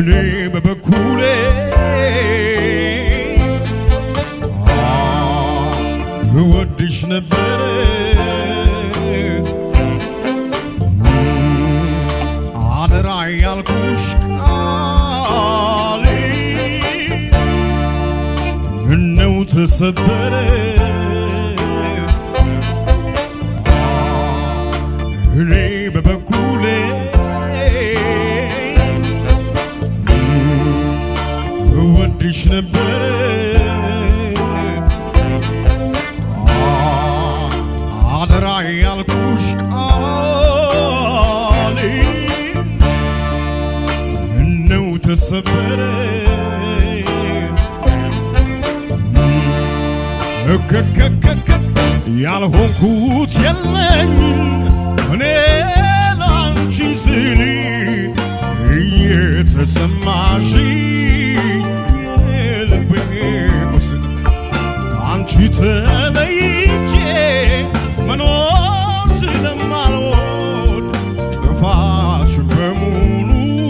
እኔ በበኩሌ እወድሽ ነበረ አደራ ያልኩሽ ቃሌ ምነው ተሰበረ እኔ በበኩሌ እወድሽ ነበረ አደራ ያልኩሽ ቃሌ ምነው ተሰበረ እከከከከ ያልሆንኩት የለኝም እኔ ላንቺ ስል እየተሰማሽኝ የልቤ ቁስል ከአንቺ ተለይቼ መኖር ስለማልወድ ጥፋትሽ በሙሉ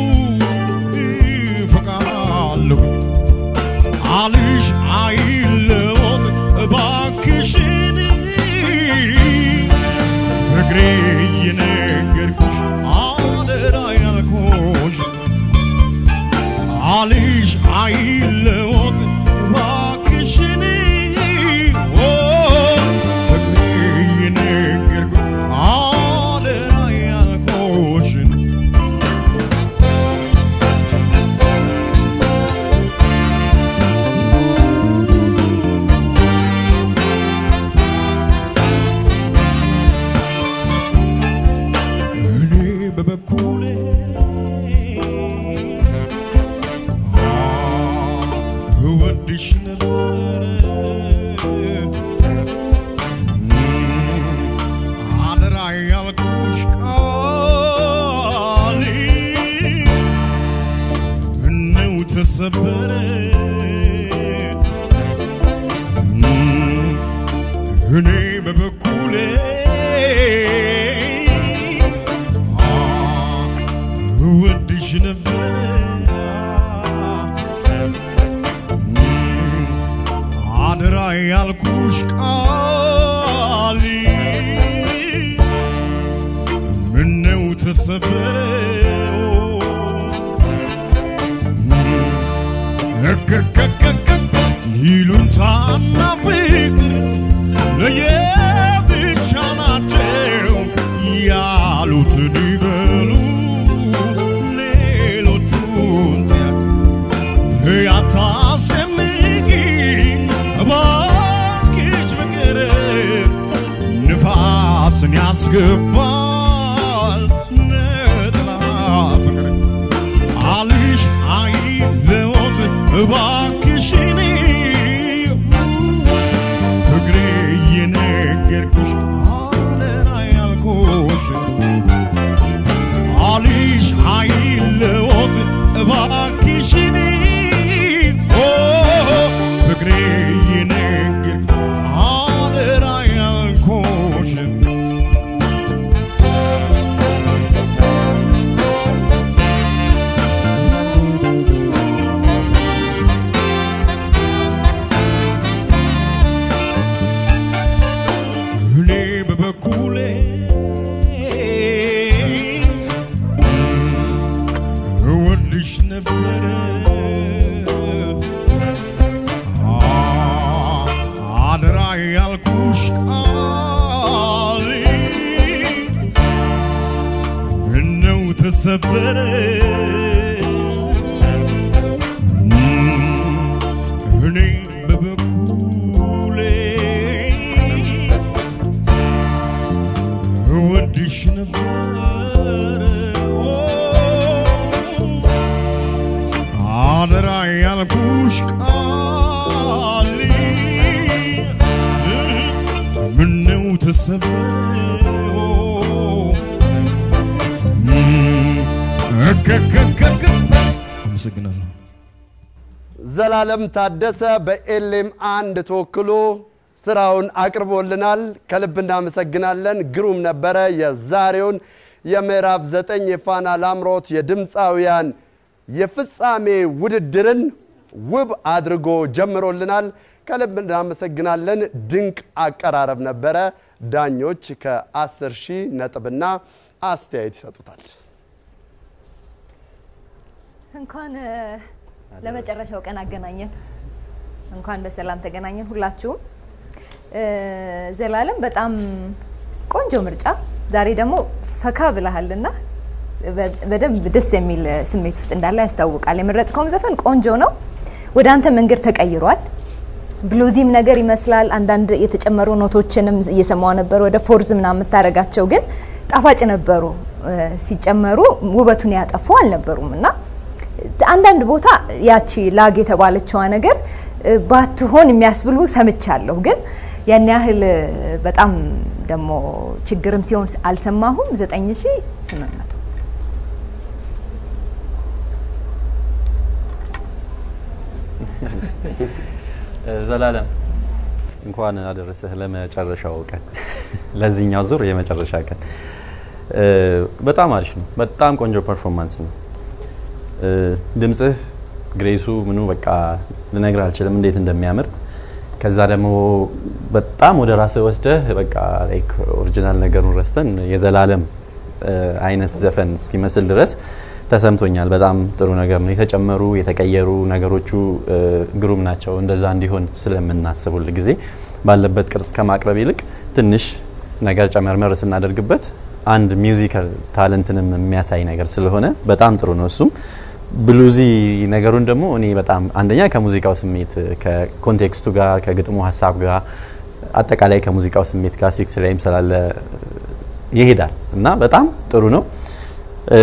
ይፈቃለሁ አልሽ አይለወጥ እባክሽን እግሬ እየነገርኩሽ አደራ ያልኩሽ አልሽ አይለወጥ እባክሽን ኦ እግሬ እየነገርኩሽ አደራ ያልኩሽን እኔ በበኩሌ እወድሽ ነበረ አደራ ያልኩሽ ቃሌ ምነው ተሰበረ እኔ በበኩሌ እወድሽ ነበረ አደራ ያልኩሽ ቃል ምነው ተሰበረ እከከከከ ይሉንታና ፍቅር ለየብቻ ናቸው ያሉትን ይበሉ ሌሎቹን ተያት ያታስጨንቂኝ እባክሽ ፍቅር ንፋስን ያስገባል ነጥላ ፍቅር አልሽ አይለወጥ እባክሽን ፍቅሬ እየነገርኩሽ አደራ ያልኩሽ አልሽ አይለወጥ እባክሽን ኦ ፍቅሬ እየነገርኩሽ አደራ ያልኩሽ እኔ በበኩሌ እወድሽ ነበረ አ- አደራ ያልኩሽ ቃል ምነው ተሰበረ እኔ በበኩሌ እወድሽ ነበረ ኦ፣ አደራ ያልኩሽ ቃል ምነው ተሰበረ ኦ፣ እከከከከ አመሰግናለሁ። ዘላለም ታደሰ በኤሌም አንድ ተወክሎ ስራውን አቅርቦልናል። ከልብ እናመሰግናለን። ግሩም ነበረ። የዛሬውን የምዕራፍ ዘጠኝ የፋና ላምሮት የድምፃውያን የፍጻሜ ውድድርን ውብ አድርጎ ጀምሮልናል። ከልብ እናመሰግናለን። ድንቅ አቀራረብ ነበረ። ዳኞች ከ10 ሺህ ነጥብና አስተያየት ይሰጡታል። እንኳን እ፣ ለመጨረሻው ቀን አገናኘን። እንኳን በሰላም ተገናኘን ሁላችሁም። እ፣ ዘላለም በጣም ቆንጆ ምርጫ። ዛሬ ደግሞ ፈካ ብለሃልና በ- በደንብ ደስ የሚል ስሜት ውስጥ እንዳለ ያስታውቃል። የመረጥከውም ዘፈን ቆንጆ ነው። ወደ አንተ መንገድ ተቀይሯል። ብሉዚም ነገር ይመስላል። አንዳንድ የተጨመሩ ኖቶችንም እየሰማው ነበር። ወደ ፎርዝ ምናምን የምታደርጋቸው ግን ጣፋጭ ነበሩ። እ፣ ሲጨመሩ ውበቱን ያጠፉ አልነበሩም እና አንዳንድ ቦታ ያቺ ላግ የተባለችዋ ነገር እ፣ ባትሆን የሚያስብሉ ሰምቻለሁ። ግን ያን ያህል እ፣ በጣም ደግሞ ችግርም ሲሆን አልሰማሁም። ዘጠኝ ሺ ስምንት መቶ ዘላለም እንኳን አደረሰህ ለመጨረሻው ቀን ለዚህኛው ዙር የመጨረሻ ቀን እ፣ በጣም አሪፍ ነው። በጣም ቆንጆ ፐርፎርማንስ ነው። እ፣ ድምጽህ ግሬሱ ምኑ በቃ ልነግር አልችልም እንዴት እንደሚያምር ከዛ ደግሞ በጣም ወደ ራስህ ወስደህ በቃ ላይክ ኦሪጂናል ነገሩን ረስተን የዘላለም እ፣ አይነት ዘፈን እስኪመስል ድረስ ተሰምቶኛል። በጣም ጥሩ ነገር ነው። የተጨመሩ የተቀየሩ ነገሮቹ እ፣ ግሩም ናቸው። እንደዛ እንዲሆን ስለምናስብ ሁል ጊዜ ባለበት ቅርጽ ከማቅረብ ይልቅ ትንሽ ነገር ጨመርመር ስናደርግበት አንድ ሚውዚካል ታለንትንም የሚያሳይ ነገር ስለሆነ በጣም ጥሩ ነው። እሱም ብሉዚ ነገሩን ደግሞ እኔ በጣም አንደኛ ከሙዚቃው ስሜት ከኮንቴክስቱ ጋር ከግጥሙ ሀሳብ ጋር አጠቃላይ ከሙዚቃው ስሜት ጋር ሲክስ ላይም ስላለ ይሄዳል እና በጣም ጥሩ ነው። እ፣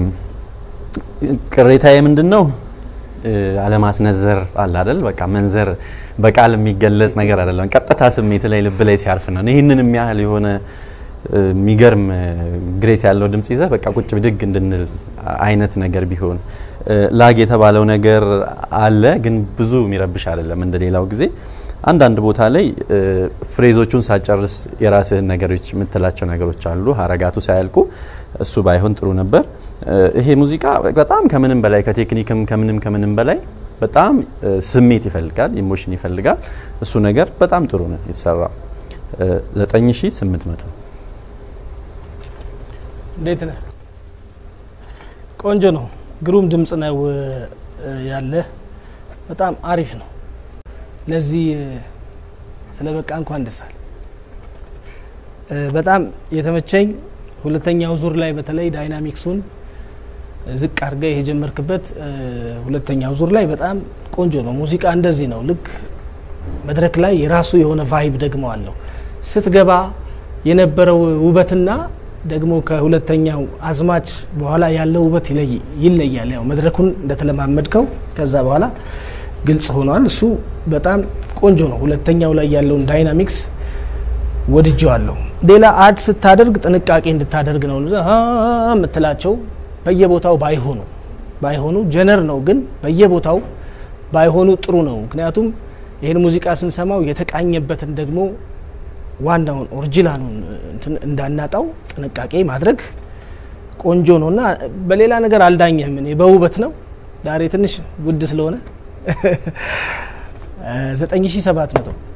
ቅሬታዬ ምንድን ነው? እ፣ አለማስነዘር አለ አይደል? በቃ መንዘር በቃል የሚገለጽ ነገር አይደለም። ቀጥታ ስሜት ላይ ልብ ላይ ሲያርፍ ነው። ይህንን የሚያህል የሆነ እ፣ የሚገርም እ፣ ግሬስ ያለው ድምጽ ይዘህ በቃ ቁጭ ብድግ እንድንል አይነት ነገር ቢሆን እ፣ ላግ የተባለው ነገር አለ፣ ግን ብዙ የሚረብሽ አይደለም እንደ ሌላው ጊዜ። አንዳንድ ቦታ ላይ እ፣ ፍሬዞቹን ሳጨርስ የራስህን ነገሮች የምትላቸው ነገሮች አሉ፣ ሀረጋቱ ሳያልቁ እሱ ባይሆን ጥሩ ነበር። እ፣ ይሄ ሙዚቃ በጣም ከምንም በላይ ከቴክኒክም ከምንም ከምንም በላይ በጣም እ፣ ስሜት ይፈልጋል፣ ኢሞሽን ይፈልጋል። እሱ ነገር በጣም ጥሩ ነው የተሰራው። እ፣ 9800 እንዴት ነህ? ቆንጆ ነው። ግሩም ድምጽ ነው እ፣ ያለ በጣም አሪፍ ነው። ለዚህ እ፣ ስለ በቃ እንኳን ደስ አለ። እ፣ በጣም የተመቸኝ ሁለተኛው ዙር ላይ በተለይ ዳይናሚክሱን እ፣ ዝቅ አድርገህ የጀመርክበት እ፣ ሁለተኛው ዙር ላይ በጣም ቆንጆ ነው። ሙዚቃ እንደዚህ ነው። ልክ መድረክ ላይ የራሱ የሆነ ቫይብ ደግሞ አለው። ስትገባ የነበረው ውበትና ደግሞ ከሁለተኛው አዝማች በኋላ ያለው ውበት ይለይ- ይለያል። ያው መድረኩን እንደተለማመድከው ከዛ በኋላ ግልጽ ሆኗል። እሱ በጣም ቆንጆ ነው። ሁለተኛው ላይ ያለውን ዳይናሚክስ ወድጀዋለሁ። ሌላ አድ ስታደርግ ጥንቃቄ እንድታደርግ ነው አ የምትላቸው በየቦታው ባይሆኑ ባይሆኑ ጀነር ነው ግን በየቦታው ባይሆኑ ጥሩ ነው። ምክንያቱም ይህን ሙዚቃ ስንሰማው የተቃኘበትን ደግሞ ዋናውን ኦሪጂናሉን እንትን እንዳናጣው ጥንቃቄ ማድረግ ቆንጆ ነው እና በሌላ ነገር አልዳኘህም። እኔ በውበት ነው ዛሬ ትንሽ ውድ ስለሆነ 9700